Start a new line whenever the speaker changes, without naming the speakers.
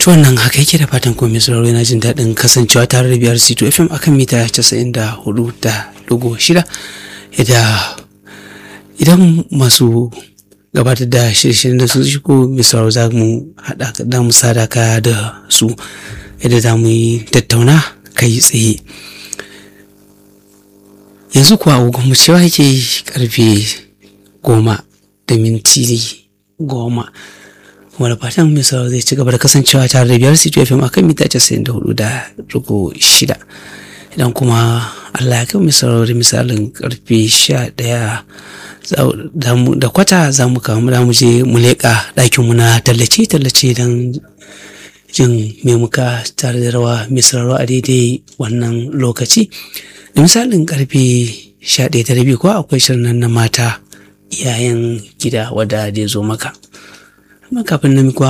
to wannan haka yake da fatan komai sauraro yana jin daɗin kasancewa tare da biyar c2 fm akan mita 94 da dugu shida idan masu gabatar da shirye-shiryen da su shigo misal za mu haɗa da mu sadaka da su yadda za mu yi tattauna kai tsaye yanzu kuwa agogon mu cewa yake karfe goma da minti goma kuma da fatan misal zai ci gaba da kasancewa tare da biyar city fm akan mita casa'in da hudu da rugu shida idan kuma allah ya kai misal da misalin karfe sha ɗaya da kwata za mu kamu da mu je mu leƙa ɗakinmu na tallace-tallace don jin me muka tare da rawa mai sauraro a daidai wannan lokaci da misalin karfe sha ɗaya da rabi ko akwai shirin na mata iyayen gida wadda zai zo maka amma kafin na kuwa